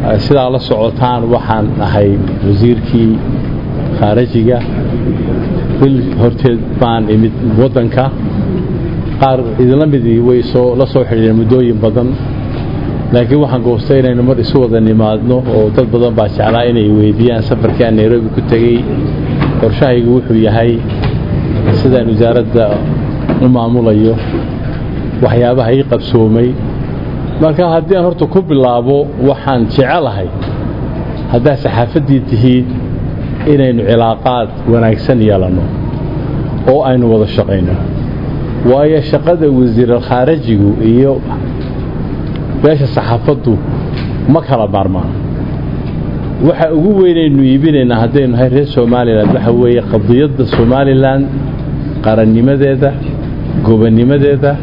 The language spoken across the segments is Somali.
sidaa la socotaan waxaan ahay wasiirkii khaarajiga bil horteed baan imid waddanka qaar idinla midii way soo la soo xidhiireen muddooyin badan laakiin waxaan goostay inaynu mar isu wada nimaadno oo dad badan baa jeclaa inay weydiiyaan safarkii aan nairobi ku tegey qorshahaygu wuxuu yahay sidaan wasaaradda u maamulayo waxyaabaha ii qabsoomay marka haddii aan horta ku bilaabo waxaan jecelahay haddaad saxaafaddii tihiid inaynu cilaaqaad wanaagsan yeelanno oo aynu wada shaqayno waayo shaqada wasiiralkhaarajigu iyo beesha saxaafaddu ma kala maarmaan waxa ugu weynaynu iibinaynaa haddaynu nahay reer somalilan waxa weeye qadiyadda somalilan qarannimadeeda gobonnimadeeda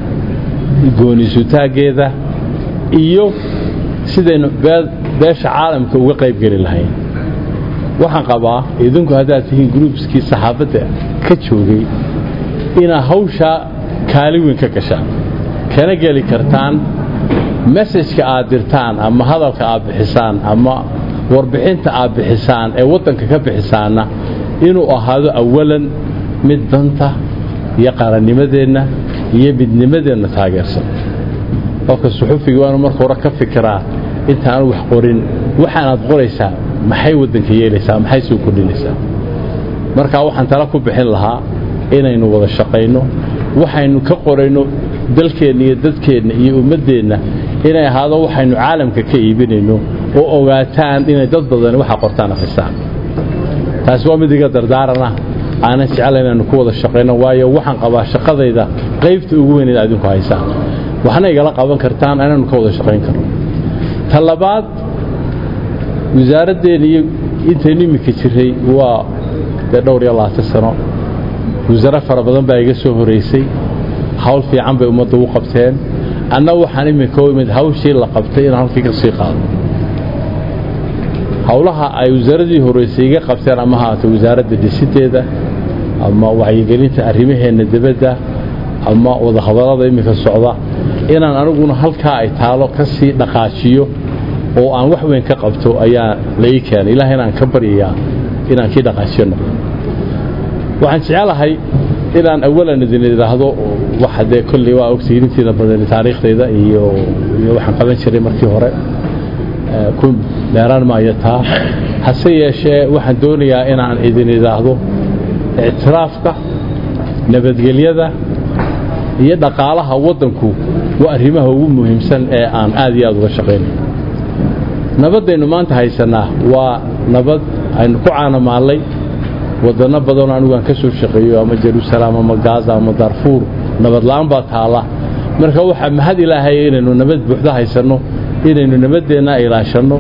goonisutaaggeeda iyo sidaynu beesha caalamka uga qayb geli lahayn waxaan qabaa idinku haddaad tihiin gruubskii saxaafadda ka joogay inaad hawshaa kaali weyn ka gashaan kana geli kartaan mesajka aad dirtaan ama hadalka aad bixisaan ama warbixinta aad bixisaan ee waddanka ka bixisaanna inuu ahaado awalan mid danta iyo qarannimadeenna iyo midnimadeenna taageersan qofka suxufiga waanu marka hore ka fikiraa intaanu wax qorin waxaanaad qoraysaa maxay waddanka yeelaysaa maxay soo kordhinaysaa markaa waxaan tala ku bixin lahaa inaynu wada shaqayno waxaynu ka qorayno dalkeenna iyo dadkeenna iyo ummaddeenna inay ahaado waxaynu caalamka ka iibinayno oo ogaataan inay dad badani waxa qortaan akhristaan taasi waa mid iga dardaaranah aanan jecla inaanu ku wada shaqayno waayo waxaan qabaa shaqadayda qaybta ugu weyn inaad idinku haysaan waxna igala qaban kartaan inaanu ka wada shaqayn karno ta labaad wasaaraddeena iyo intaynu iminka jiray waa dee dhowr iyo labaatan sano wasaare fara badan baa iga soo horaysay hawl fiican bay ummadda u qabteen anna waxaan iminka u imid hawshii la qabtay inaan halkii ka sii qaado howlaha ay wasaaradii horeysay iga qabteen ama haata wasaaradda dhisideeda ama wacyigelinta arrimaheenna dibadda ama wadahadallada iminka socda inaan aniguna halkaa ay taalo ka sii dhaqaajiyo oo aan wax weyn ka qabto ayaa la ii keenay ilaah inaan ka baryayaa inaan kii dhaqaajiyo noqdo waxaan jecelahay inaan awalan idin idhaahdo waxa dee kolley waa ogtihiin intiina badan taariikhdayda iyo iyo waxaan qaban jiray markii hore ku dheeraan maayo taa hase yeeshee waxaan doonayaa inaan idin idhaahdo ictiraafka nabadgelyada iyo dhaqaalaha waddanku waa arrimaha ugu muhiimsan ee aan aad iyo aad uga shaqaynay nabaddaynu maanta haysannaa waa nabad aynu ku caanamaallay waddanno badanoo anigu aan ka soo shaqeeyo ama jeruusalaam ama gaaza ama darfuur nabadla'aan baa taalla marka waxaa mahad ilaahay inaynu nabad buuxda haysanno inaynu nabaddeenna ilaashanno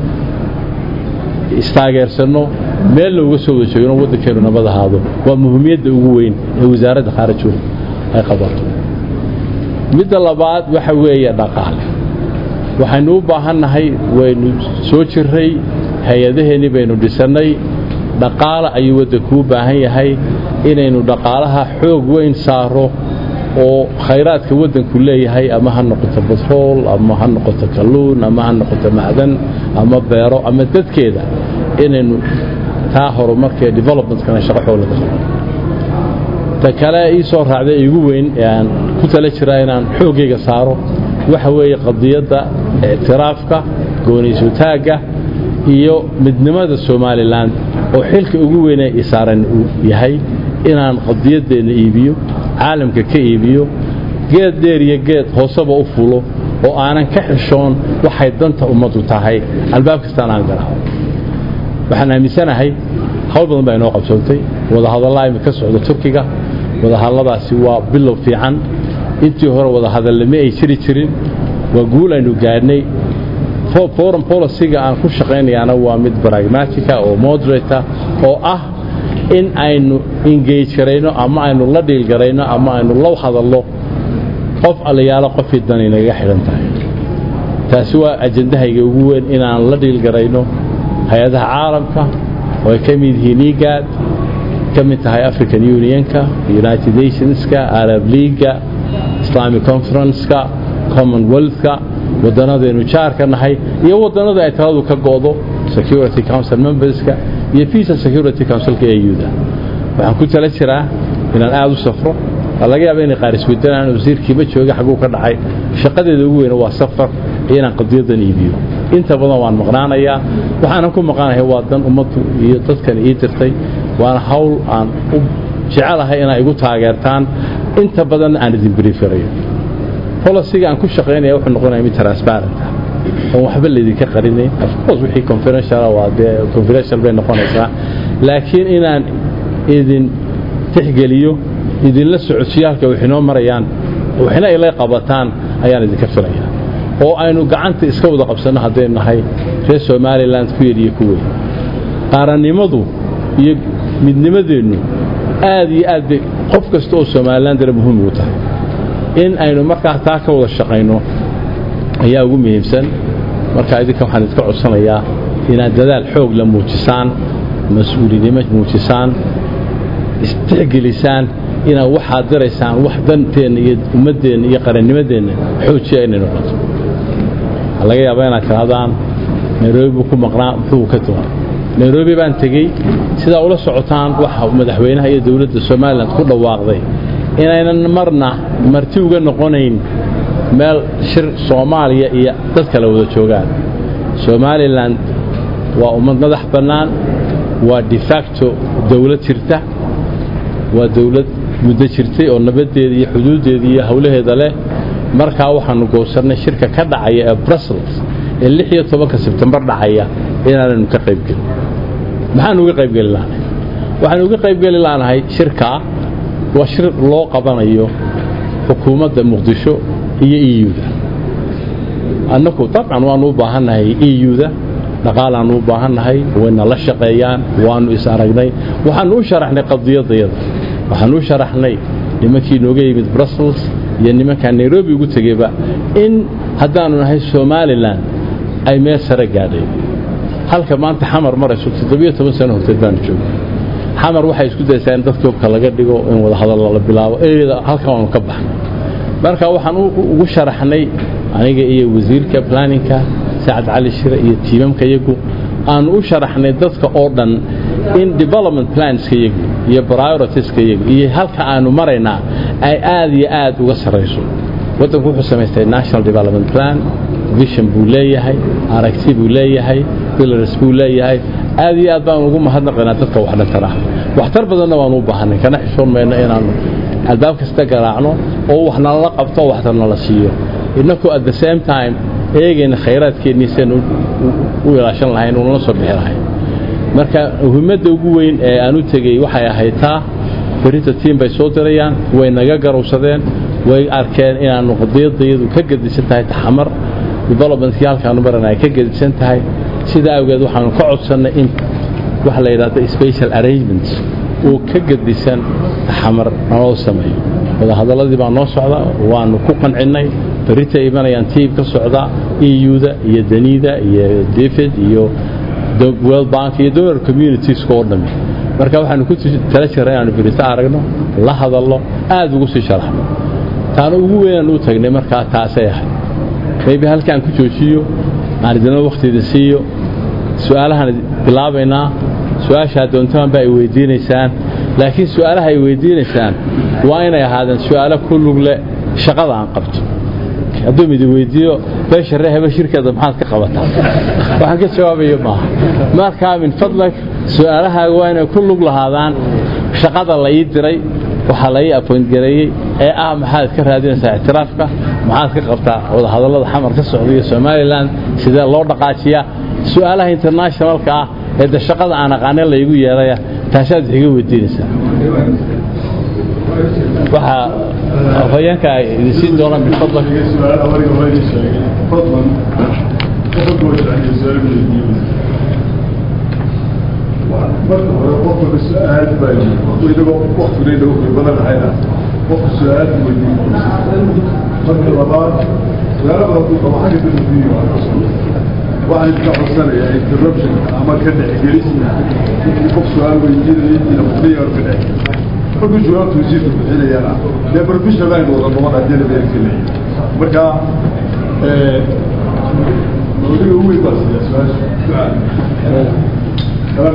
istaageersanno meel looga soo wada joogno waddankeennu nabad ahaado waa muhiimiyadda ugu weyn ee wasaaradda khaarajooda ay qabato midda labaad waxa weeye dhaqaale waxaynu u baahannahay waynu soo jirray hay-adaheennii baynu dhisannay dhaqaale ayuu waddanku u baahan yahay inaynu dhaqaalaha xoog weyn saaro oo khayraadka waddanku leeyahay ama ha noqoto batrool ama ha noqoto kalluun ama ha noqoto macdan ama beero ama dadkeeda inaynu taa horumarkee developmentkana shaqo xoog laga qabo ta kale ii soo raacday igu weyn ee aan ku tala jiraa inaan xooggayga saaro waxa weeye qadiyadda ictiraafka gooniisutaagga iyo midnimada somalilan oo xilka ugu weynee isaaran uu yahay inaan qadiyaddeenna iibiyo caalamka ka iibiyo geed dheer iyo geed hooseba u fulo oo aanan ka xishoon waxay danta ummaddu tahay albaab kastaan aan garaaco waxaan aaminsanahay hawl badan baa inoo qabsoontay wadahadallaa imi ka socda turkiga wadahadalladaasi waa bilow fiican intii hore wadahadallame ay jiri jirin waa guul aynu gaadhnay foreign policyga aan ku shaqaynayaana waa mid pragmatica oo moderata oo ah in aynu engage garayno ama aynu la dhiil garayno ama aynu la hadallo qof allayaalo qofkii dan inaga xidhan tahay taasi waa ajandahayga ugu weyn inaan la dhiil garayno hay-adaha caalamka oo ay ka mid yihiin igaad ka mid tahay african unionka united nationska arab leaga islamic conferenceka commonwealthka wadannadaynu jaarka nahay iyo wadannada ay taladu ka go'do security council memberska iyo peace and security councilka euda waxaan ku tala jiraa inaan aada u safro laga yaaba inay qaar iswedanaan wasiirkiiba jooga xagguu ka dhacay shaqadeeda ugu weyna waa safar iyo inaan qadiyadan iibiyo inta badan waan maqnaanayaa waxaanan ku maqnaanahay waa dan ummaddu iyo dadkan ii dirtay waana hawl aan u jecelahay inaa igu taageertaan inta badan aan idin brieferayo bolisiga aan ku shaqaynaya wuxuu noqonaya mid transparent ah oon waxba laydinka qarinayn ofcourse wixii confidential waa dee confidential bay noqonaysaa laakiin inaan idin tixgeliyo idinla socodsiyo halka wax inoo marayaan waxna ila qabataan ayaan idinka filaya oo aynu gacanta iska wada qabsanno haddaynu nahay reer somalilan ku yar iyo ku weyn qaarannimadu iyo midnimadeennu aad iyo aad bay qof kasta oo somalilan dara muhiim ugu tahay in aynu markaa taa ka wada shaqayno ayaa ugu muhiimsan marka idinka waxaan idinka codsanayaa inaad dadaal xoog la muujisaan mas-uulinimo muujisaan istixgelisaan inaad waxaad diraysaan wax danteenna iyo ummaddeenna iyo qarannimadeenna xoojiya inay noqoto waxaa laga yaabaa inaad tirahdaan nairobi buu ku maqnaa muxuu ka tuman nairobi baan tegey sidaa ula socotaan waxa madaxweynaha iyo dowladda somalilan ku dhawaaqday inaynan marna marti uga noqonayn meel shir soomaaliya iyo dad kale wada joogaan somalilan waa ummad madax bannaan waa defacto dowlad jirta waa dowlad muddo jirtay oo nabaddeeda iyo xuduuddeeda iyo howlaheeda leh markaa waxaanu goosannay shirka ka dhacaya ee brussels ee lix iyo tobanka sebtembar dhacaya inaanaynu ka qaybgelin maxaanu uga qaybgeli laanahay waxaanu uga qaybgeli laanahay shirkaa waa shir loo qabanayo xukuumadda muqdisho iyo euda annagu dabcan waannu u baahannahay euda dhaqaalaannu u baahannahay wayna la shaqeeyaan waannu is aragnay waxaannu u sharaxnay qadiyadayada waxaannu u sharaxnay nimankii nooga yimid brussels iyo nimankaa nairobi ugu tegeyba in haddaannu nahay somalilan ay meel sare gaadhay halka maanta xamar marayso toddobiyo toban sano horteed baanu joogay xamar waxay isku daysaa in dadka hubka laga dhigo in wadahadal la bilaabo eeda halkan waanu ka baxnay marka waxaan ugu sharaxnay aniga iyo wasiirka planninka sacad cali shire iyo tiimamka iyagu aanu u sharaxnay dadka oo dhan in development planska iyagu iyo prioritiska iyagu iyo halka aanu maraynaa ay aad iyo aad uga sarrayso waddanku wuxuu samaystay national development plan vision buu leeyahay aragti buu leeyahay pillars buu leeyahay aad iyo aad baanu ugu mahadnaqaynaa dadka wax dhantara waxtar badanna waanu u baahanay kana xishoon mayno inaannu albaab kasta garaacno oo wax nalala qabto oo waxtar nala siiyo innakoo at the same time eegayna khayraadkeennii sian u ilaashan lahayn unala soo bixi lahayn marka muhiimadda ugu weyn ee aan u tegey waxay ahayd taa berrinta tiim bay soo dirayaan way naga garowsadeen way arkeen inaannu qadiyadayadu ka gedisan tahay taxamar developmentkii halkaanu marana ay ka gedisan tahay sidaa awgeed waxaanu ka codsannay in waxa la yidhahdo special arrangements oo ka gedisan taxamar naloo sameeyo wadahadalladii baa noo socda waanu ku qancinnay berrita imanayaan tiim ka socda euda iyo daniida iyo david iyo world bank iyo donor communitieska oo dhammi marka waxaanu ku tala jirnay inaanu berrito aragno la hadalno aad ugu sii sharaxno taana ugu weynaan u tagnay markaa taasay ahayd maybe halkaan ku joojiyo aan idinla wakhtiida siiyo su-aalahaan bilaabaynaa su-aashaa doontaan ba ay weydiinaysaan laakiin su-aalaha ay weydiinaysaan waa inay ahaadeen su-aalo ku lugle shaqada aan qabto hadduu midi weydiiyo beesha reeheba shirkeeda maxaad ka qabataa waxaan ka jawaabayo maaha markaa min fadlag su-aalahaaga waa inay ku lug lahaadaan shaqada la ii diray waxaa la ii apointgareeyey ee ah maxaad ka raadinaysaa ictiraafka maxaad ka qabtaa wadahadallada xamar ka socda iyo somalilan sidee loo dhaqaajiyaa su-aalaha internationalka ah ee de shaqada aan aqaanin laygu yeedhaya taasaad wax iga weydiinaysaa waxaa afhayeenka idin siin doona min fadlak marka hore qofka su-aal baa inagoo waktigeena wuxuu badanahaynaa qofka su-aal weydiin marka labaad su-aala badan ku qabo xagga dadadiini waa waxaan iska codsanayaa interruption ama ka dhexgelis intii qof su-aal weydiinaya intiina fadhiya ka dhex markuu jawaabtu wasiirka bixinayana dee professional line wada noqon haddii la beerkelaya marka موضوع هو بس يا سؤال كلام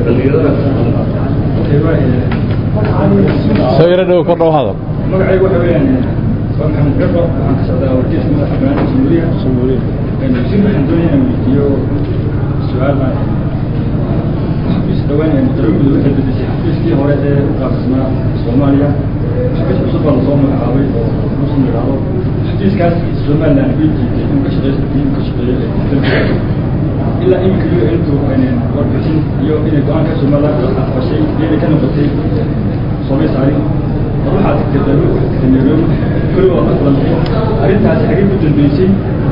soo yaro dhow kor dhow hadal magacaygu waxa weeyaan waa maxamed garba waxaan ka socdaa warkiisa madaxa banaanka soomaaliya soomaaliya si waxaan doonaya inaan weydiiyo su-aal baan xafiis dhawaan darowgooda waxay bedeshay xafiiskii hore ee u qaabisnaa soomaaliya xafiis cusub baa lasoo magacaabay oo muslim yidhaahdo xafiiskaas somaliland way jiitay inuu ka shaqeysto inuu ka shaqeeyo ilaa iminka iyo intu warbixin iyo inay go-aanka somaliland aqbashay iyada ka noqotay soomay saarin waxaad tagtay daruur waxaad tagtay nairobi kuli waa la kulantay arrintaasi xagee ku dambeysay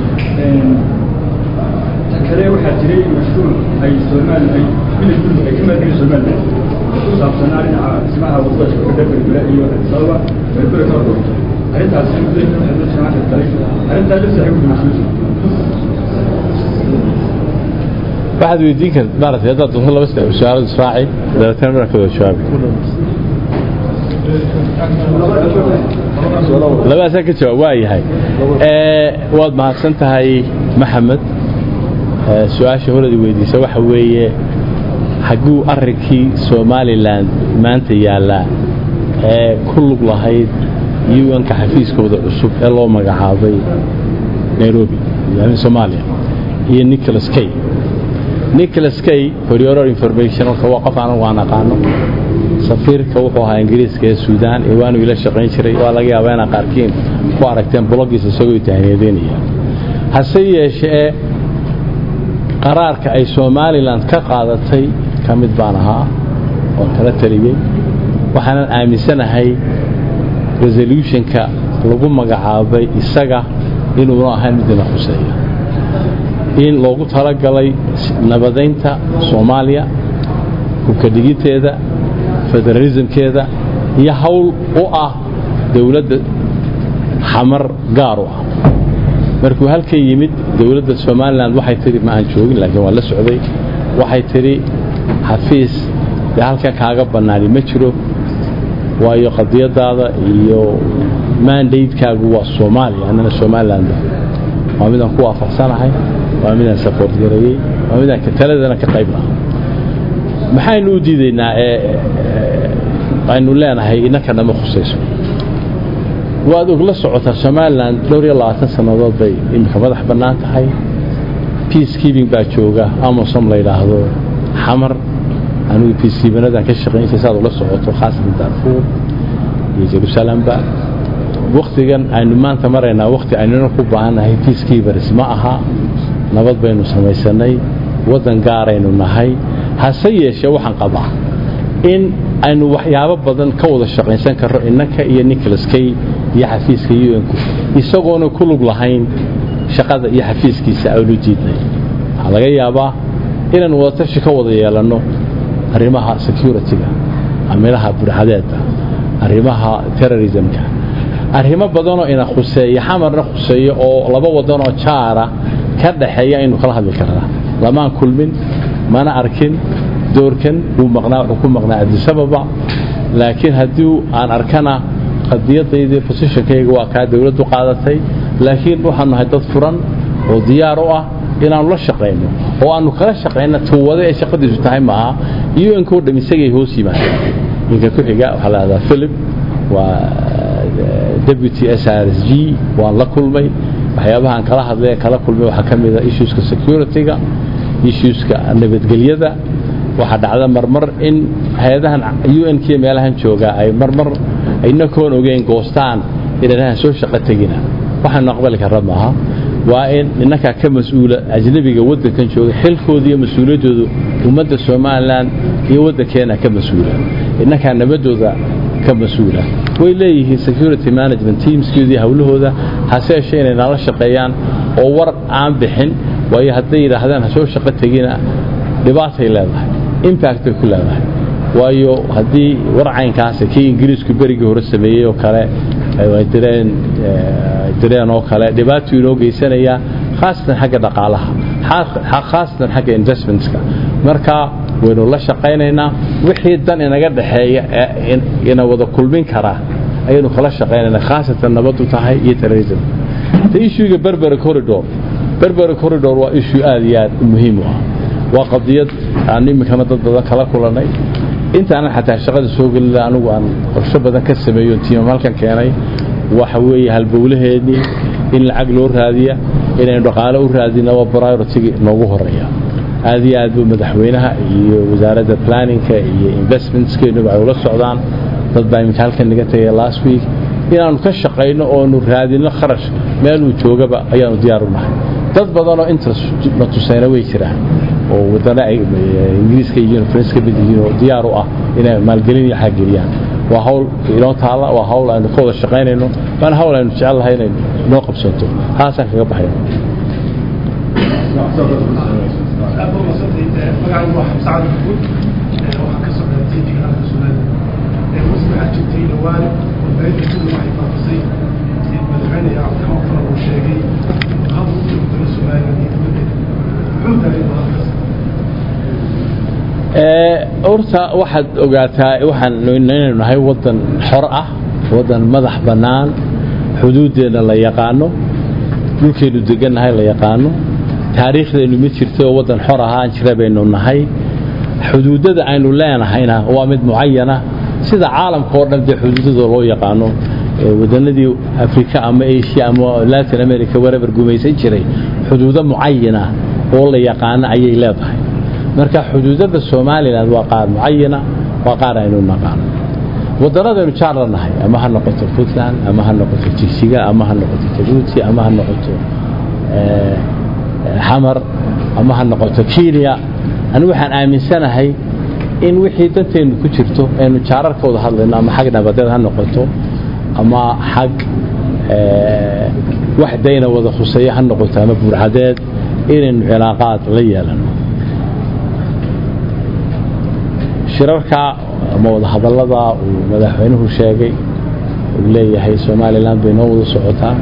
ta kale waxaa jiray mashruuc ay somali ay milig gurmud ay ka maalgelin somaliland ku saabsanaa dhinaca dhismaha wadada shirkada berbera iyo addis ababa berbera ka hordoorto arrintaasi muddo waxaa loo jimaaca galay arrintaa lafta xagee ku dambeysay waxaad weydiin karta maaragtay haddaad doonto laba saddex su-aalood israaci dabeetana marka wada jawaabi labadaasaa ka jawaab waa yahay waad mahadsan tahay maxamed su-aasha horadi weydiisa waxa weeye xagguu arrinkii somalilan maanta yaallaa ee ku lug lahayd un-ka xafiiskooda cusub ee loo magacaabay nairobi yani soomaaliya iyo nicholas kay nicholas kay for your information halka waa qof anagu aan aqaano safiirka wuxuu ahaa ingiriiska ee suudaan ee waanu ila shaqayn jiray waa laga yaabaa inaa qaarkiin ku aragteen blogiisa isagoo tahniyadeynaya hase yeeshee qaraarka ay somalilan ka qaadatay ka mid baan ahaa oo kala taliyey waxaanan aaminsanahay resolutionka lagu magacaabay isaga inuuna ahayn midina khuseeya in loogu talagalay nabadaynta soomaaliya hubka dhigiteeda federalismkeeda iyo hawl u ah dowladda xamar gaar u ah markuu halkan yimid dowladda somalilan waxay tidhi ma aan joogin laakiin waan la socday waxay tidhi xafiis dee halkan kaaga bannaani ma jiro waayo qadiyadaada iyo mandatekaagu waa soomaaliya annana somaliland waa midaan ku waafaqsanahay waa midaan sapoort gareeyey waa midaan taladana ka qayb laha maxaynu u diidaynaa ee aynu leenahay innanka nama khusayso waad ogla socotaa somalilan dhowr iyo labaatan sannadood bay iminka madax bannaan tahay peacekeeping baa jooga amosom la yidhaahdo xamar anigu peacekeepinadaan ka shaqaynsa saad ula socoto khaasatan darfuur iyo jerusalamba waktigan aynu maanta maraynaa wakti aynuna ku baahannahay peacekeepers ma aha nabad baynu samaysanay waddan gaaraynu nahay hase yeeshee waxaan qabaa in aynu waxyaabo badan ka wada shaqaynsan karro innanka iyo nicholas kay iyo xafiiska un-ku isagoona ku lug lahayn shaqada iyo xafiiskiisa aanu diidnay waxaa laga yaabaa inaynu wadatashi ka wada yeelanno arrimaha security-ga amilaha burxadeedda arrimaha terrorismka arrimo badanoo ina khuseeya xamarna khuseeyo oo laba wadanoo jaara ka dhaxeeya aynu kala hadli karnaa lamaan kulmin mana arkin doorkan wuu maqnaa wuxuu ku maqnaa adisababa laakiin haddii aan arkana qadiyadaydii positionkayga waa kaa dowladdu qaadatay laakiin waxaanu nahay dad furan oo diyaar u ah inaannu la shaqayno oo aannu kala shaqayno tuwade ay shaqadiisu tahay maaha un-ko dham isagay hoos yimaadeen ninka ku xiga waxaa la hahdaa philip waa deputy s r s g waan la kulmay waxyaabahaan kala hadlay kala kulmay waxaa ka mid a issueska security-ga issueska nabadgelyada waxaa dhacda marmar in hay-adahan un-k meelahan joogaa ay marmar inakoon ogeyn goostaan inanahan soo shaqo tegina waxaanu aqbali karra maaha waa in innakaa ka mas-uula ajnabiga waddankan jooga xilkooda iyo mas-uuliyaddoodu ummadda somalilan iyo waddankeena ka mas-uula innakaa nabadooda ka mas-uula way leeyihiin security management teamskoodii howlahooda hase yeeshee inay nala shaqeeyaan oo war aan bixin waayo hadday yidhaahdaan ha soo shaqo tegina dhibaatay leedahay impact bay ku leedahay waayo haddii warcaynkaasi kii ingiriisku berigii hore sameeyey oo kale ay direen direen oo kale dhibaatuu inoo geysanayaa khaasatan xagga dhaqaalaha khaasatan xagga investmentska marka waynu la shaqaynaynaa wixii dan inaga dhaxeeya ina wada kulmin karaa ayaynu kala shaqaynaynaa khaasatan nabadu tahay iyo terrorism ta ishuiga berbera corridor berbera corridor waa issue aad iyo aad muhiim u ah waa qadiyad aan iminkana dad badan kala kulannay intaanan xataa shaqada soo gelila anigu aan qorsho badan ka sameeyo tiimam halkan keenay waxa weeye halbowlaheennii in lacag loo raadiya inaynu dhaqaale u raadina waa priority noogu horeeya aad iyo aad buu madaxweynaha iyo wasaaradda planninka iyo investmentskeenuba ay ula socdaan dad baa iminka halkan naga tegay last week inaannu ka shaqayno oonu raadinno kharash meeluu joogaba ayaanu diyaar u nahay dad badanoo interest na tusayna way jiraan oo wadana ay ingiriiska iyo faranska mid yihiin oo diyaar u ah inay maalgelin iyo xaggeliyaan waa hawl inoo taalla waa hawl aynu ka wada shaqaynayno waana hawl aynu jecel lahay inay noo qabsanto haasaan kaga baxayno horta waxaad ogaataa waxaan inaynu nahay waddan xor ah waddan madax bannaan xuduuddeenna la yaqaano dhulkeennu degannahay la yaqaano taariikhdeennu mid jirta oo waddan xor ahaan jira baynu nahay xuduuddada aynu leenahayna waa mid mucayana sida caalamka oo dhan dee xuduudada loo yaqaano wadannadii afrika ama asia ama latin america warabar gumaysan jiray xuduudo mucayana oo la yaqaano ayay leedahay marka xuduudada somalilan waa qaar mucayana waa qaar aynu naqaano wadannadaynu jaar la nahay ama ha noqoto puntland ama ha noqoto jigsiga ama ha noqoto jabuuti ama ha noqoto xamar ama ha noqoto kenya anigu waxaan aaminsanahay in wixii danteennu ku jirto aynu jaararkooda hadlayno ama xag nabadeed ha noqoto ama xag wax dayna wada khuseeya ha noqoto ama burcadeed inaynu cilaaqaad la yeelano shirarka ama wadahadallada uu madaxweynuhu sheegay uu leeyahay somalilan bay noo wada socotaa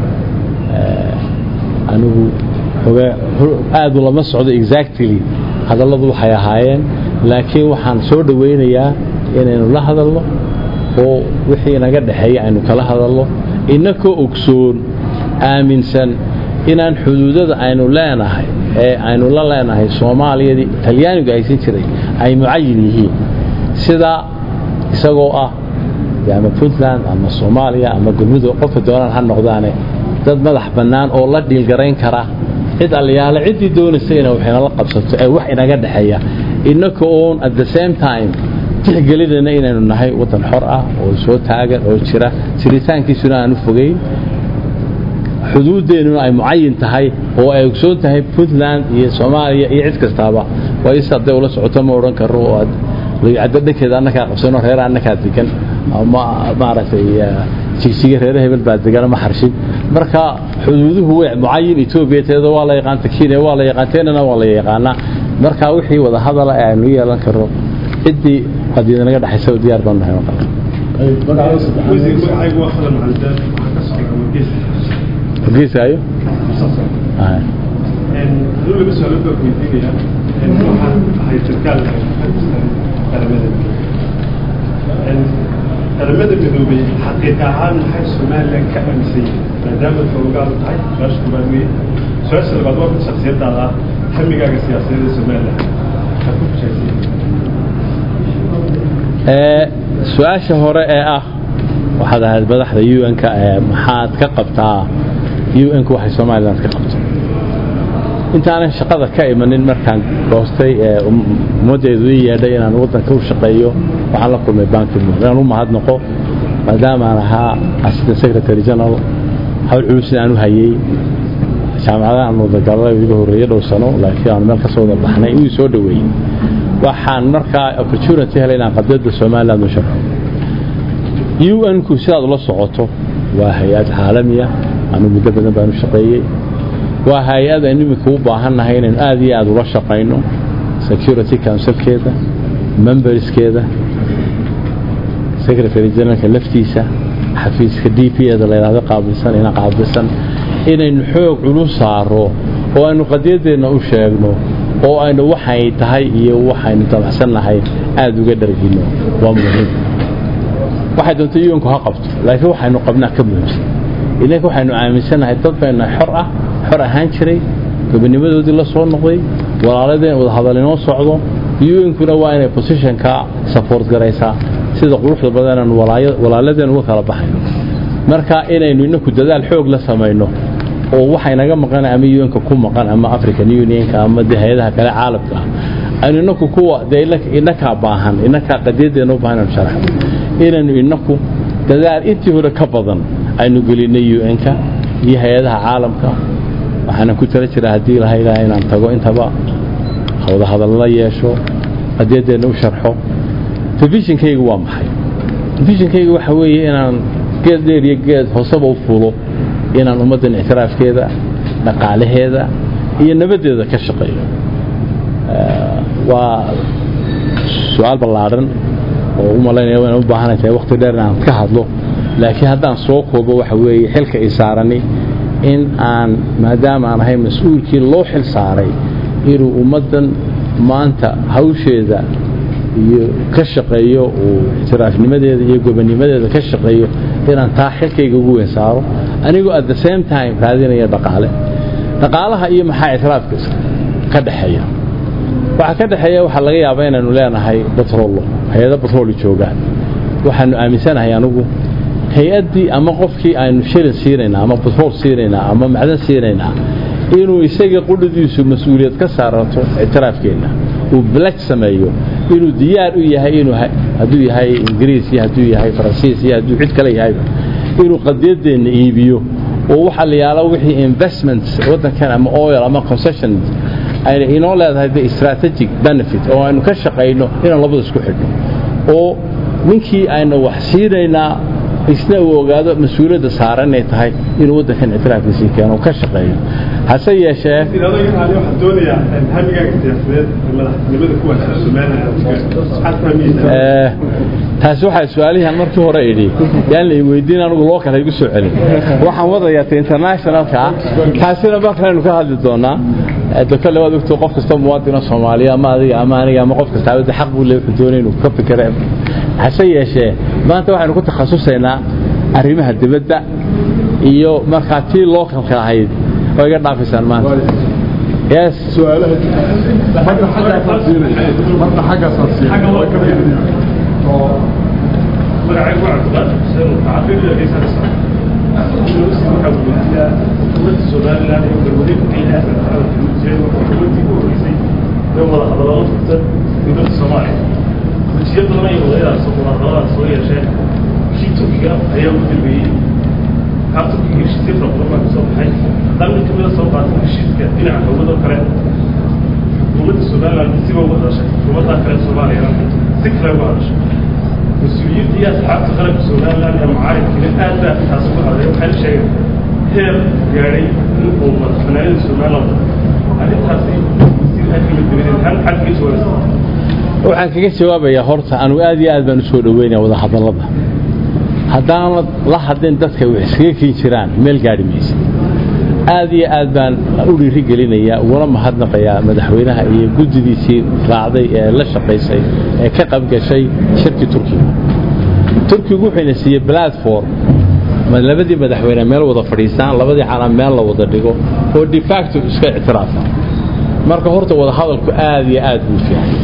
anigu aad ulama socdo exactly hadalladu waxay ahaayeen laakiin waxaan soo dhowaynayaa inaynu la hadalno oo wixii naga dhexeeya aynu kala hadalno inakoo ogsoon aaminsan inaan xuduudada aynu leenahay ee aynu la leenahay soomaaliyadii talyaanigu aysan jiray ay mucayin yihiin sida isagoo ah ama puntland ama soomaaliya ama galmudug qofka doonaan ha noqdaane dad madax bannaan oo la dhiilgarayn kara cid alliyaale ciddii doonaysa ina wax inala qabsato ee wax inaga dhexeeya innaka oon at the same time tixgelinayna inaynu nahay waddan xor ah oo soo taagan oo jira jiritaankiisuna aanu fogeyn xuduudeennuna ay mucayin tahay oo ay ogsoon tahay puntland iyo soomaaliya iyo cid kastaaba waa is hadday ula socoto ma odhan karo oo aad caddo dhankeeda annakaa qabsano reera annakaa degan ama maaragtay jigsiga reere hebel baa degan ama xarshin marka xuduuduhu way mucayin etoobiya teeda waa la yaqaanta kenya waa la yaqaan teenana waa la yaqaanaa marka wixii wada hadala ee aynu yeelan karno ciddii qadiida naga dhexaysa diyaar baan nahay maqal wargeyskaayo qaramada midoobay xaqiiqa ahaan maxay somalilan ka amisay maadaama xoogaadu tahay su-aasha koobaad weye su-aasha labaad waa mid shaksiyadaada ah hamigaaga siyaasadeed ee somalilan maxaad ku fushaysay su-aasha hore ee ah waxaad ahayd madaxda un-ka maxaad ka qabtaa un-ku waxay somalilan ka qabto intaanan shaqada ka imanin markaan goostay ee ummaddeedu ii yeedhay inaan waddanka u shaqeeyo waxaan la kulmay bankimu inaan u mahadnaqo maadaamaan ahaa assistant secretary general hawl culusin aan u hayey jaamacadaha aan wadagallada iga horreeyey dhow sano laakiin aan meel ka soo wada baxnay uu soo dhoweeyey waxaan markaa opportunity helay inaan qadiyadda somaliland u shaqo un-ku sidaad ula socoto waa hay-ad caalamiya anu muddo badan baan u shaqeeyey waa hay-ad aynu iminka u baahannahay inaynu aad iyo aad ula shaqayno security councilkeeda memberskeeda secretary generalka laftiisa xafiiska d p eda layidhahdo qaabilsan ina qaabilsan inaynu xoog culus saaro oo aynu qadiyadeenna u sheegno oo aynu waxay tahay iyo waxaynu dabacsannahay aada uga dhargino waa muhiim waxay doonta unku ha qabto laakiin waxaynu qabnaa ka muhiimsan inanka waxaynu aaminsanahay dad bayna xor ah xor ahaan jiray gobonimadoodii la soo noqday walaaladeen wadahadal inoo socdo un-kuna waa inay positionka support garaysaa sida quruxda badan walaaladeen uga kala baxayno marka inaynu inaku dadaal xoog la samayno oo waxaynaga maqan ama un-ka ku maqan ama african unionka ama de hay-adaha kale caalamka ah aynu inaku kuwa dee inakaa baahan inakaa qadiyadeena u baahan inaynu sharaxno inaynu inaku dadaal intii hore ka badan aynu gelinay un-ka iyo hay-adaha caalamka waxaana ku tala jira haddii laha ilaah inaan tago intaba wadahadalla yeesho qadiyadeena u sharxo telefishinkaygu waa maxay telefishinkaygu waxa weeye inaan geed dheer iyo geed hooseba u fulo inaan ummaddan ictiraafkeeda dhaqaalaheeda iyo nabaddeeda ka shaqeeyo waa su-aal ballaadhan oo u malaynaya waan u baahanay tahay waqti dheer inaan ka hadlo laakiin haddaan soo koobo waxa weeye xilka i saarani in aan maadaama aan ahay mas-uulkii loo xil saaray inuu ummaddan maanta hawsheeda iyo ka shaqeeyo uu ictiraafnimadeeda iyo gobonnimadeeda ka shaqeeyo inaan taa xilkayga ugu weyn saaro anigoo at the same time raadinaya dhaqaale dhaqaalaha iyo maxaa ictiraafka ka dhexeeya waxaa ka dhexeeya waxaa laga yaabaa inaynu leenahay batrollo hay-ado batrooli joogaan waxaanu aaminsanahay anugu hay-addii ama qofkii aynu shilin siinaynaa ama batrool siinaynaa ama macdan siinaynaa inuu isaga qudhadiisu mas-uuliyad ka saarato ictiraafkeenna uu balag sameeyo inuu diyaar u yahay inuu hadduu yahay ingiriis iyo hadduu yahay faransiis iyo hadduu cid kale yahayba inuu qadiyadeenna iibiyo oo waxa la yaalo wixii investments waddankan ama oil ama concessions ayna inoo leedahay the strategic benefit oo aynu ka shaqayno inaan labada isku xidhno oo ninkii aynu wax siinaynaa isna uu ogaado mas-uuliyadda saaran inay tahay inuu waddankan ictiraafkiisii keeno ka shaqeeyo hase yeeshee waxaan doonayaa hamigaaga siyaasadeed madaxtinimada ku wanaagsan Somaliland taasi waxaa su-aalihan markii hore idhi yaan la weydiin anigu loo kale igu soo celin waxaan wadayaa ta internationalka taasina markalaynu ka hadli doonaa dokale waad ogto qof kasta muwaadina soomaaliya ama adiga ama aniga ama qof kasta abada xaq buu leeyahay doonay inuu ka fikira hase yeeshee maanta waxaynu ku takhasusaynaa arrimaha dibadda iyo markaa tii localka ahayd oo iga dhaafaysaan maanta yes su-aalaha marka xaggaasaa siinaya marka xaggaasaa siinaya magacaygu waa cabdiqaadir xuseen mutacabir geesaa waxaa weydiiyaa dowladda somaliland iyo galmudug ciidan dowladii ku horeysay ee wada hadallo furta dowladda soomaaliya heshiiyo badan ay wadaydaas wadahadalladaas soo yeesheen kii turkiga ayaa ugu dambeeyey kaa turkiga heshiisyo fara badan baa kasoo baxay haddaan mid kamida soo qaatay heshiiska dhinaca dowladoo kale xukuumadda somaliland siba uga hadashay xukuumadda kale soomaaliyana si kale uga hadashay mas-uuliyiinta iyo asxaabta qaranka somaliland ee mucaaridkiina aad baa taas uga hadlay waxayna sheegeen heer gaadhay in uu madaxbanaanida somaliland arrintaasi wasiir arrima dibadeed hal xad kaga jawaabaysa waxaan kaga jawaabayaa horta anu aad iyo aad baan u soo dhoweynaya wada hadallada haddaanad la hadlin dadka wax iskaga keen jiraan meel gaadhi maysa aad iyo aad baan u dhiiri gelinayaa uguna mahadnaqayaa madaxweynaha iyo guddidiisii raacday ee la shaqaysay ee ka qabgashay shirkii turkiga turkigu wuxuuna siiyey platform labadii madaxweyne meel wada fadhiistaan labadii calam meel la wada dhigo oo de facto iska ictiraafa marka horta wada hadalku aad iyo aad buu fiican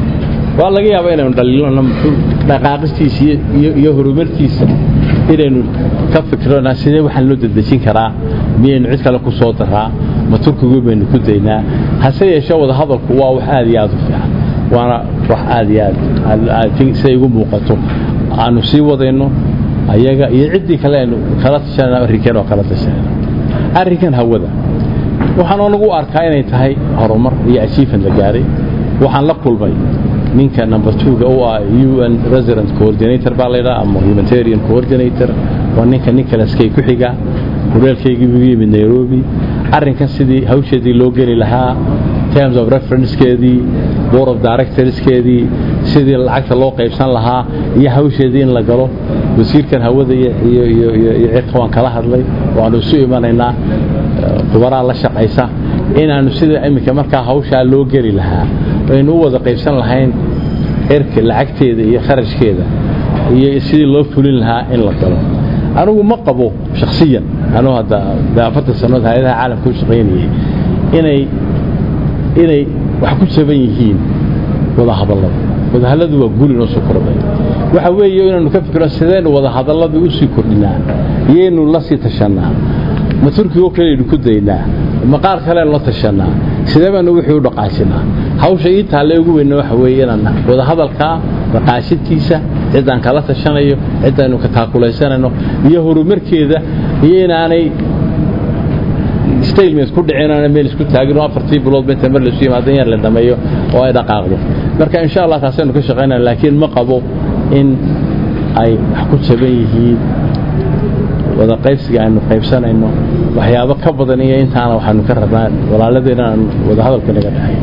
waa laga yaabaa inaynu dhaliilona dhaqaaqistiisa iyo horumartiisa inaynu ka fikrona sidee waxaan loo dedejin karaa miyaynu cid kale ku soo daraa ma turkigu baynu ku daynaa hase yeeshee wada hadalku waa wax aad iyo aad u fiican waana wax aad iyo aad siday igu muuqato aanu sii wadayno ayaga iyo ciddii kale aynu kala tashanayna arrinkeen oo kala tashanayna arrinkan hawada waxaan onagu arkaa inay tahay horumar iyo achievement la gaaray waxaan la kulmay ninka number two-ga u ah un resident coordinator baa laydhaa ama humanitarian coordinator waa ninka nicholaskay ku xiga horeelkaygii ugu yimid nairobi arrinkan sidii hawsheedii loo geli lahaa terms of referencekeedii board of directorskeedii sidii lacagta loo qaybsan lahaa iyo hawsheedii in la galo wasiirkan hawada iyo cirka waan kala hadlay waanu isu imanaynaa kubaraa la shaqaysa inaanu sida iminka markaa hawshaa loo geli lahaa aynu u wada qaybsan lahayn cirka lacagteeda iyo kharashkeeda iyo sidii loo fulin lahaa in la galo anigu ma qabo shakhsiyan anuu hadda de afartan sannadood hay-adaha caalamka u shaqaynayay inay inay wax ku jaban yihiin wadahadallada wadahadalladu waa guli noo soo kordhay waxa weeye inaynu ka fikiro sidaynu wadahadalladii u sii kordhinaa iyaynu la sii tashannaa ma turkigo kaleaynu ku daynaa ma qaar kaleaynu la tashannaa sidee baanu wixii u dhaqaajinaa hawsha ii taalle ugu weynna waxa weeye inaan wadahadalkaa dhaqaashidkiisa ciddaan kala tashanayo ciddaynu ka taakulaysanayno iyo horumarkeeda iyo inaanay stailmes ku dhicin aanay meel isku taagin oo afartii bilood inta mar laysu yimaado in yar la dhameeyo oo ay dhaqaaqdo marka insha allah taasaynu ka shaqaynaya laakiin ma qabo in ay wax ku jaban yihiin wada qaybsiga aynu qaybsanayno waxyaabo ka badan iyo intaana waxaanu ka rabnaa walaaladeenna aan wada hadalka naga dhahay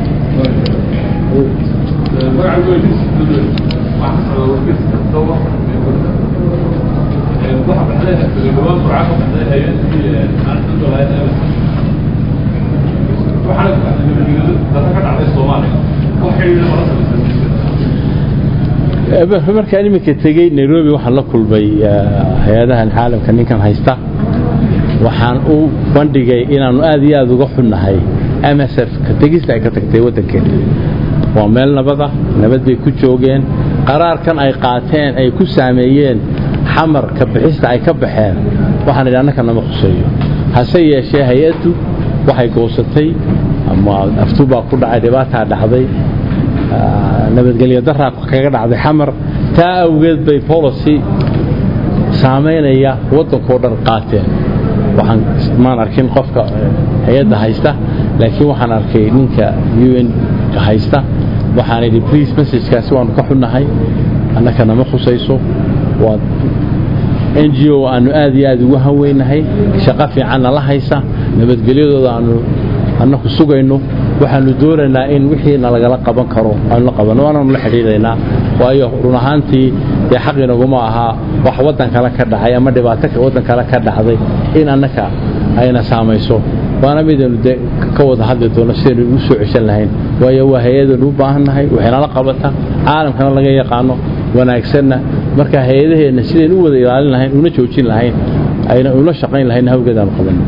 markaan iminka tegey nairobi waxaan la kulmay hay-adahan caalamka ninkan haysta waxaan u bandhigay inaannu aad iyo aad uga xunnahay msf ka tegista ay ka tagtay waddankeena waa meel nabada nabad bay ku joogeen qaraarkan ay qaateen ay ku saameeyeen xamar ka bixista ay ka baxeen waxaan idhi annaka nama khuseeyo hase yeeshee hay-addu waxay goosatay ama aftubaa ku dhacay dhibaataa dhacday nabadgelyo daraa kaga dhacday xamar taa awgeed bay policy saamaynaya waddankao dhan qaateen waxaan maan arkin qofka hay-adda haysta laakiin waxaan arkay ninka u n ka haysta waxaan idhi please messagekaasi waanu ka xunnahay annaka nama khusayso waa n g o aanu aad iyo aad ugu hanweynahay shaqo fiicanna la haysa nabadgelyadooda aanu annaku sugayno waxaanu doonaynaa in wixii nalagala qaban karo aanu la qabanno waanaanu la xidhiidhaynaa waayo run ahaantii dee xaq inaguma ahaa wax waddan kale ka dhacay ama dhibaato waddan kale ka dhacday in annaka ayna saamayso waana midaynu de ka wada hadli doono sidaynu ugu soo ceshan lahayn waayo waa hay-adaynu u baahan nahay waxaynala qabata caalamkana laga yaqaano wanaagsanna marka hay-adaheenna sidaynu u wada ilaalin lahayn una joojin lahayn ayna ula shaqayn lahayn hawgeed aanu qabanno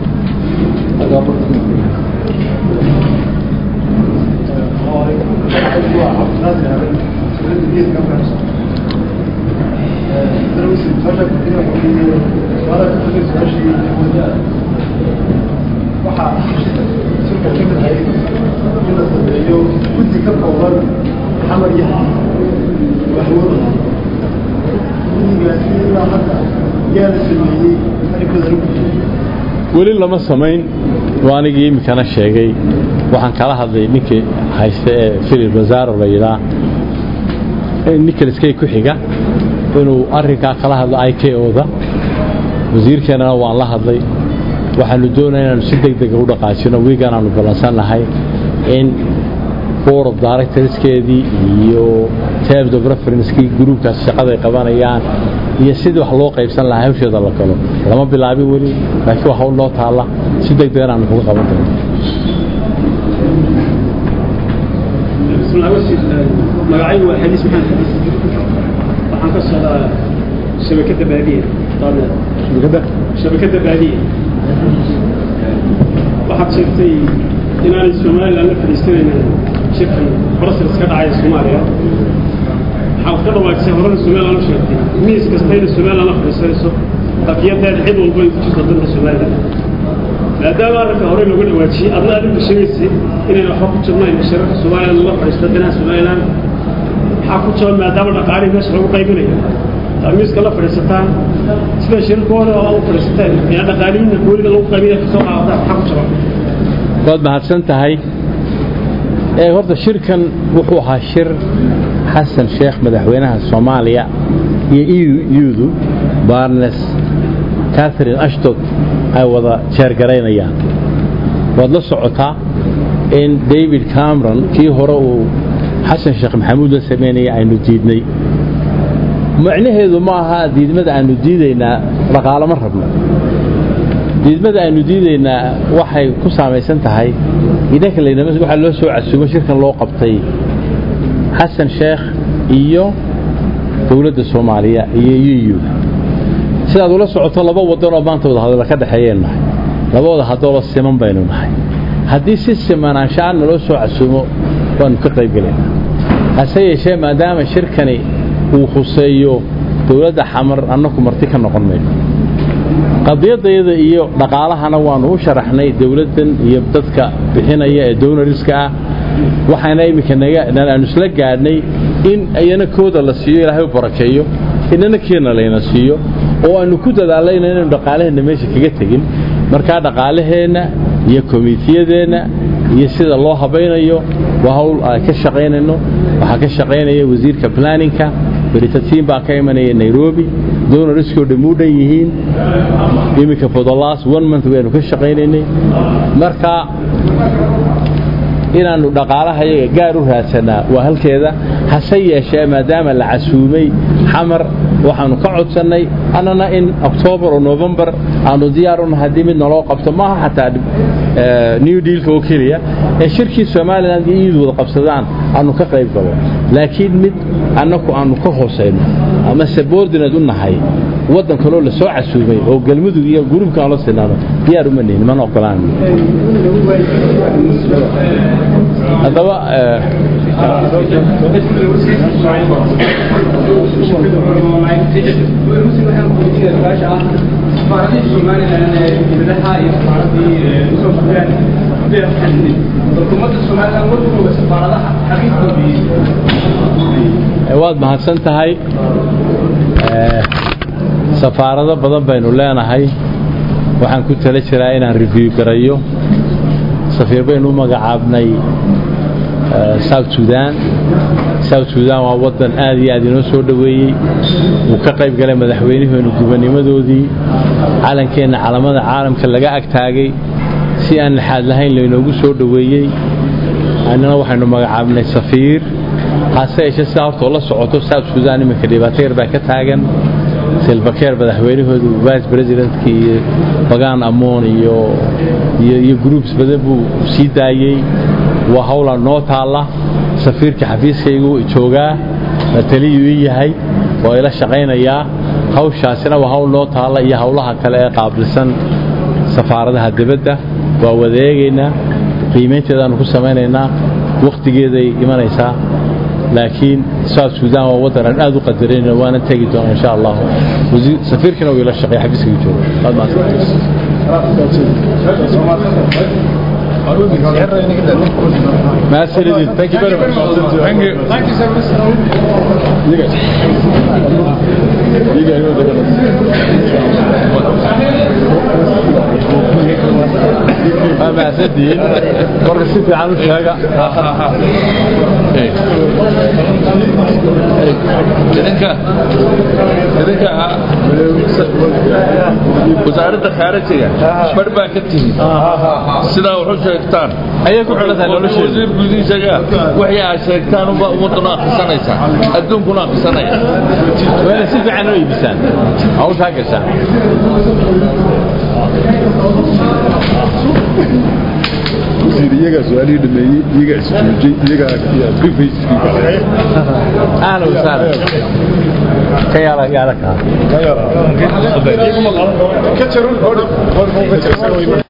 weli lama samayn waa anigii iminkana sheegay waxaan kala hadlay ninkii haysta ee filip wasaaro la yidhaa nicholaskay ku xiga inuu arrinkaa kala hadlo i k oda wasiirkeennana waan la hadlay waxaanu doonaya inaanu si deg dega u dhaqaajino wiigan aanu ballansan nahay in board of directorskeedii iyo terms of referencekii gruubkaas shaqaday qabanayaan iyo sidii wax loo qaybsan lahaa hawsheeda la galo lama bilaabin weli laakiin waa hawl noo taalla si deg degan aanu kuga qaban doono magacaygu waa xadiis maxamed xadiis waxaan ka socdaa shabakadda baadiya shabakadda baadiya waxaad sheegtay inaanay somalilan la fadhiisanaynin shirkan brussels ka dhacaya soomaaliya waxaad ka dhawaajisay horena somalilan u sheegtay miis kastayna somalilan la fadhiisanayso dafiyadeeda cid walba ay ku jirto dalka somalilan maadaama arrinka hore looga dhawaajiyey adna adinka sheegaysay inayna waxba ku jirnayn shirarka somalilan la fadhiista dhinaca somalilan maxaa ku jaban maadaama dhaqaalihii meesha lagu qaybinayo miiska la fadhiisataan sida shirarkooda oo u fadhiisateen yaa dhaqaalihiina booliga lagu qaybinaya kasoo qaadataan maxaa ku jaban waad mahadsan tahay ee horta shirkan wuxuu ahaa shir xasan sheekh madaxweynaha soomaaliya iyo eudu barnes catherine ashtot ay wada jeergaraynayaan waad la socotaa in david cameron kii hore uu xasan sheekh maxamuud la samaynaya aynu diidnay macnaheedu ma aha diidmada aynu diidaynaa dhaqaalo ma rabno diidmada aynu diidaynaa waxay ku saamaysan tahay idanka laynama waxaa loo soo casuumo shirkan loo qabtay xasan sheekh iyo dowladda soomaaliya iyo eu sidaad ula socoto laba wadanoo maanta wadahadalla ka dhexeeyeen nahay laba wada hadaloo siman baynu nahay haddii si simanaanshaan naloo soo casuumo waanu ka qaybgelaynaa hase yeeshee maadaama shirkani uu khuseeyo dowladda xamar annaku marti ka noqon mayno qadiyadayada iyo dhaqaalahana waanu u sharaxnay dowladdan iyo dadka bixinaya ee downariska ah waxaana iminka aanu isla gaadhnay in iyana kooda la siiyo ilaahay u barakeeyo inana keena layna siiyo oo aanu ku dadaalayna inaynu dhaqaalaheenna meesha kaga tegin markaa dhaqaalaheenna iyo komitiyadeenna iyo sida loo habaynayo waa hawl aan ka shaqaynayno waxaa ka shaqaynaya wasiirka planninka beritatiin baa ka imanaya nairobi donoriskoo dhammu dhan yihiin iminka for the last one month waynu ka shaqaynaynay marka inaannu dhaqaalaha yaga gaar u raadsanaa waa halkeeda hase yeeshee maadaama la casuumay xamar waxaannu ka codsannay annana in oktoobar oo novembar aanu diyaar u nahay haddii mid naloo qabto maaha xataa new dealka oo keliya ee shirkii somalilan iyo iyadu wada qabsadaan aanu ka qayb galo laakiin mid annaku aanu ka hoosayno ama subordinate u nahay waddan kaloo la soo casuumay oo galmudug iyo gurubka aan la sinaano diyaar uma nihin mana ogolaan haddaba waad mahadsan tahay safaarado badan baynu leenahay waxaan ku tala jiraa inaan review garayo safiir baynu u magacaabnay south sudan south sudan waa waddan aad iyo aad inoo soo dhoweeyey wuu ka qayb galay madaxweynaheenu gubanimadoodii calankeenna calamada caalamka laga agtaagay si aan lixaad lahayn laynoogu soo dhoweeyey annana waxaynu magacaabnay safiir hase yeeshee sidaa hortoo la socoto south sudan iminka dhibaato yar baa ka taagan silvakeer madaxweynahoodu vice presidentka iyo bagaan amoon iyo iyo groups badan buu sii daayey waa hawla noo taalla safiirka xafiiskaygu joogaa taliyuu ii yahay waa ila shaqaynayaa hawshaasina waa hawl noo taalla iyo hawlaha kale ee qaabilsan safaaradaha dibadda waa wadeegaynaa qiimaynteedaanu ku samaynaynaa wakhtigeeday imanaysaa laakiin south sudan waa waddan aan aad u qadarayna waana tegi doona insha allah safiirkana wuu ila shaqeeya xafiiskaygu jooga Master Edith, thank you very much. Thank you. Thank you so much. You guys. You guys know the ما سدين مرة ست عنو شاقة idinka idinka wasaaradda khaarijiga bar baa ka tihi sidaa wuxu sheegtaan ayay ku xidhantahay nolosheeda wasiir gudihiisaga waxay aad sheegtaan unba ummadduna akhrisanaysaa adduunkuna akhrisanaya waana si fiican oo iibisaan hawshaa gashaan iyagaa su-aalihii dhameeyey iyagaa isjoojay iyagaa brifayskii galay ahlan wasahlan ka yaala yaala kaa ka jarun